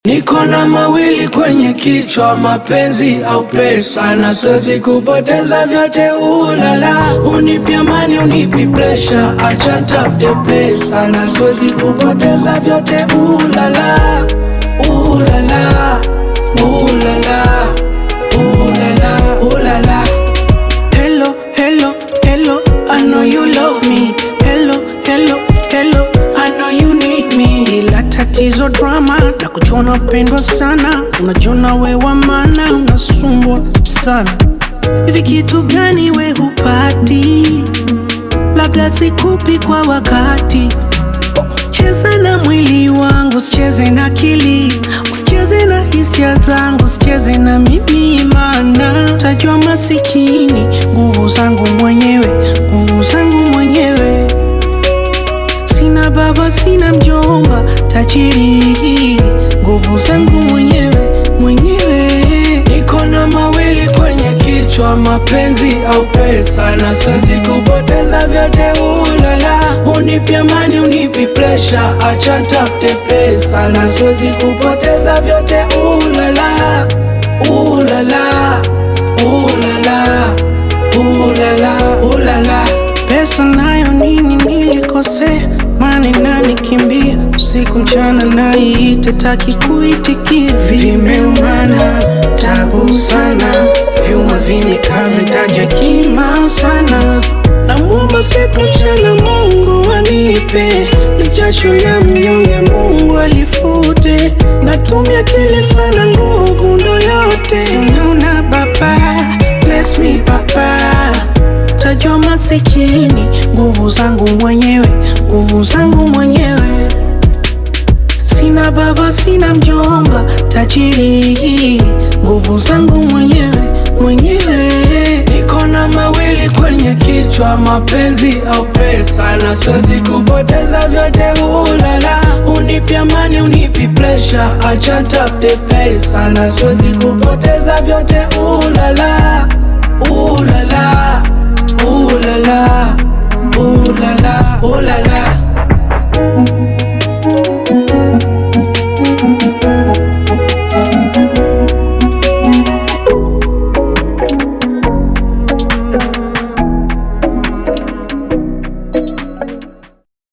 Niko na mawili kwenye kichwa, mapenzi au pesa, na siwezi kupoteza vyote. Ulala, unipi amani, unipi presha, acha nitafute pesa, na siwezi kupoteza vyote. Ulala, ulala, ulala, ulala, ulala. Hello, hello, hello, I know you love me. Hello, hello, hello, I know you need me. Ila tatizo drama na kuchona pendwa sana, unajiona we wa maana, unasumbwa sana. Hivi kitu gani we hupati? Labda sikupi kwa wakati. Cheza na mwili wangu, usicheze na akili, usicheze na hisia zangu, usicheze na mimi, maana tajua masikini. Nguvu zangu mwenyewe, nguvu zangu mwenyewe. Sina baba, sina mjomba, tajiri. Nguvu zangu mwenyewe, mwenyewe. Niko na mawili kwenye kichwa, mapenzi au pesa, na siwezi kupoteza vyote. Ulala, unipi amani, unipi presha, acha nitafute pesa, na siwezi kupoteza vyote. Ulala, ulala, ulala, ulala, ulala. Pesa nayo nini nilikosea, mani nani kimbia usiku mchana, naiite taki kuitikia, vimeumana tabu sana, vyuma vimekaza taja kima sana, namwomba siku mchana Mungu anipe, ni jasho la mnyonge Mungu alifute, natumia akili sana, nguvu ndo yote, sinaona baba, bless me baba tajwa masikini, nguvu zangu mwenyewe, nguvu zangu mwenyewe. Sina baba, sina mjomba, tajiri, nguvu zangu mwenyewe, mwenyewe. Niko na mawili kwenye kichwa, mapenzi au pesa, na siwezi kupoteza vyote. Ulala, unipi amani, unipi presha, acha nitafute pesa, na siwezi kupoteza vyote. Ulala